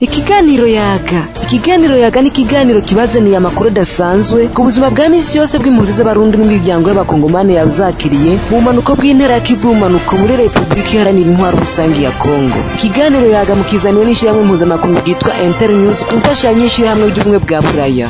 ikiganiro yaga ikiganiro yaga ni ikiganiro kibazaniye amakuru adasanzwe ku buzima bwa minsi yose bw'impunzi z'abarundi n'imiryango y'abakongomani yazakiriye mu bumanuko bw'intera ya kivu bumanuko muri repubulika iharanira intwaro rusange ya kongo ikiganiro yaga mukizaniwe n'ishyirahamwe mpuzamakungu ryitwa internews ku mfashanyo y'ishyirahamwe ry'ubumwe bwa buraya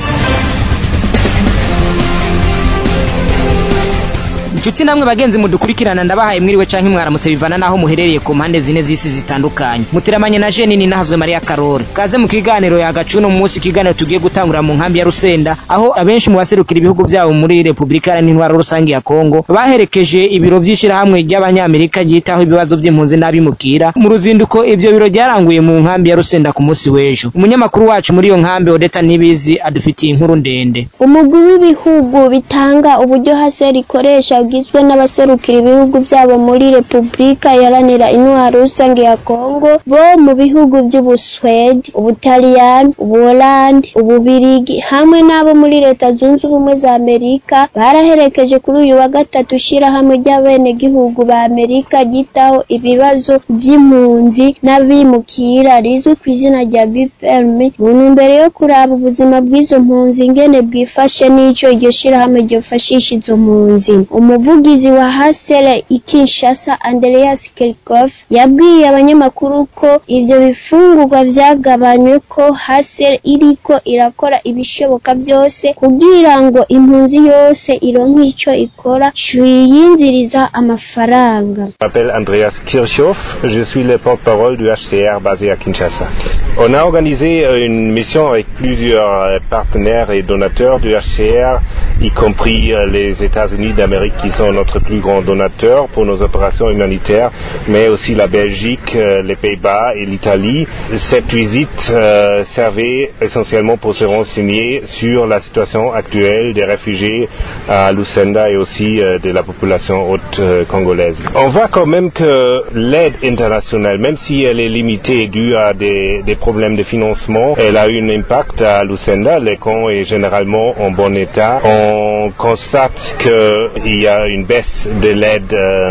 inshuti namwe bagenzi mudukurikirana ndabahaye mwiriwe canke mwaramutse bivana naho muherereye ku mpande zine z'isi zitandukanye muteramanye na jeni ni nahazwe mariya karore kaze mu kiganiro yagacuno mu munsi ikiganiro tugiye gutangurira mu nkambi ya rusenda aho abenshi mu baserukira ibihugu byabo muri repubulika iharanira intwaro rusange ya kongo baherekeje ibiro vy'ishirahamwe ry'abanyamerika ryitaho ibibazo vy'impunzi n'abimukira mu ruzinduko ivyo biro ryaranguye mu nkambi ya rusenda ku munsi w'ejo umunyamakuru wacu muri iyo nkambi odeta nibizi adufitiye inkuru ndende umugwi w'ibihugu bitanga uburyo hase rikoresha ugizwe n'abaserukira ibihugu byabo muri repubulika iharanira intwaro rusange ya kongo bo mu bihugu by'ubuswedi ubutaliyani ubuholandi ububirigi hamwe n'abo muri leta zunze ubumwe za amerika baraherekeje kuri uyu wa gatatu ishyirahamwe ry'abenegihugu ba amerika ryitaho ibibazo by'impunzi n'abimukira rizwi ku izina rya bpm mu ntumbero yo kuraba ubuzima bw'izo mpunzi ingene bwifashe n'ico iryo shyirahamwe ryofashisha izo mpunzi umuvugizi wa hasere ikinshasa andreas kirkof yabwiye abanyamakuru ko ivyo bifungurwa vyagabanywe ko hasere iriko irakora ibishoboka byose kugira ngo impunzi yose ironke ico ikora ciyinziriza amafaranga Je m'appelle Andreas Kirchhoff, je suis le porte-parole du HCR basé à Kinshasa. On a organisé euh, une mission avec plusieurs euh, partenaires et donateurs du HCR, y compris euh, les États-Unis d'Amérique qui sont notre plus grand donateur pour nos opérations humanitaires, mais aussi la Belgique, euh, les Pays-Bas et l'Italie. Cette visite euh, servait essentiellement pour se renseigner sur la situation actuelle des réfugiés à Lucenda et aussi euh, de la population haute euh, congolaise. On voit quand même que l'aide internationale, même si elle est limitée due à des, des problèmes de financement, elle a eu un impact à Lucenda. Le camp est généralement en bon état. On constate qu'il y a une baisse de l'aide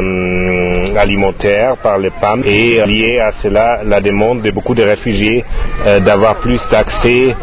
euh, alimentaire par les PAM et euh, lié à cela la demande de beaucoup de réfugiés euh, d'avoir plus d'accès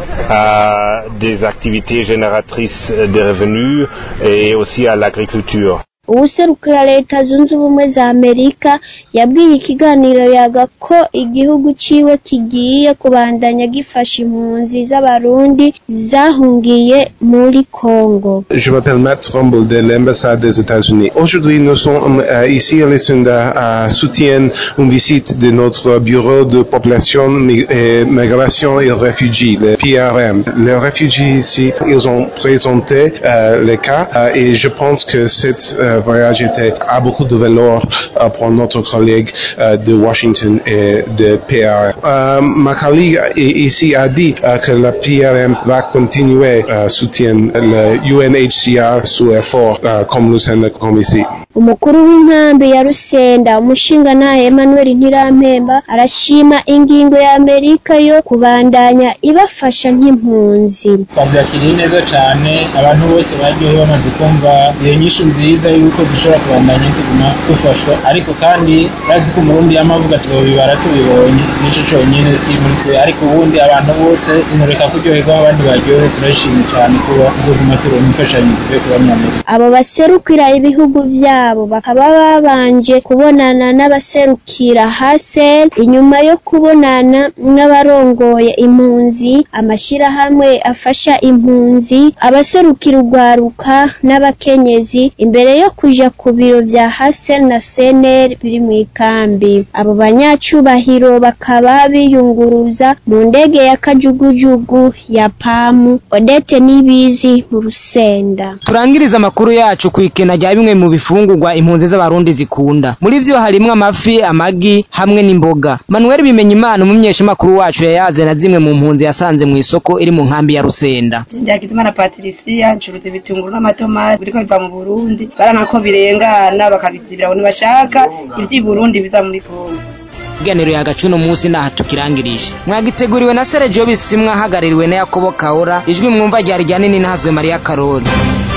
à des activités génératrices de revenus et aussi à l'agriculture. uwuserukira leta zunze ubumwe za amerika yabwiye ikiganiro yaga ko igihugu ciwe kigiye kubandanya gifasha impunzi z'abarundi zahungiye muri kongo Je m'appelle Matt Rumble de l'ambassade des États-Unis. Aujourd'hui, nous sommes euh, ici à Lucinda à soutien une visite de notre bureau de population, mi- et migration et réfugiés, le PRM. Les réfugiés ici, ils ont présenté euh, les cas euh, et je pense que cet euh, voyage était, a beaucoup de valeur euh, pour notre collègue euh, de Washington et de PRM. Euh, ma collègue i- ici a dit euh, que la PRM va continuer à soutenir le UNHCR sous effort euh, comme Lucenda comme ici. umukuru w'inkambi ya rusenda umushingantahe emmanuel ntirampemba arashima ingingo ya amerika yo kubandanya ibafasha nk'impunzi twabyakiriye neza cyane abantu bose bagiye bamaze kumva iyo nyishu nziza y'uko dushobora kubandanya tuguma dufashwa ariko kandi urazi ko umurundi yamavuga tubibara tubibonye nicyo cyonyine kiri muri twe ariko ubundi abantu bose tumureka kuryoherwa abandi baryohe turashimye cyane kuba tuzoguma tubona imfashanyo tuvuye ku banyamerika abo baserukira ibihugu byabo bakaba babanje kubonana n'abaserukira hasel inyuma yo kubonana n'abarongoye impunzi amashyirahamwe afasha impunzi abaserukira urwaruka n'abakenyezi imbere yo kuja ku biro vya hasel na senel biri mu ikambi abo banyacubahiro bakaba biyunguruza mu ndege ya kajugujugu ya pamu odete n'ibizi mu rusenda turangiriza amakuru yacu ku ikena rya bimwe mu bifungurwa impunzi z'abarundi zikunda muri vyo harimwo amafi amagi hamwe n'imboga manuel bimenya imana umumenyeshamakuru wacu yayaze na zimwe mu mpunzi yasanze mu isoko iri mu nkambi ya rusenda Ndagizimana Patricia ncuruza ibitunguru n'amatomati biriko biva mu Burundi baranka ko birengana bakabizibira ngo ntibashaka ivy'i Burundi biza muri Kongo ikiganiro yagacuno munsi naha tukirangirije mwagiteguriwe na Sergio Bisimwa hagaririwe na Yakobo Kaora ijwi mwumva ryari rya nini nahazwe Maria Karori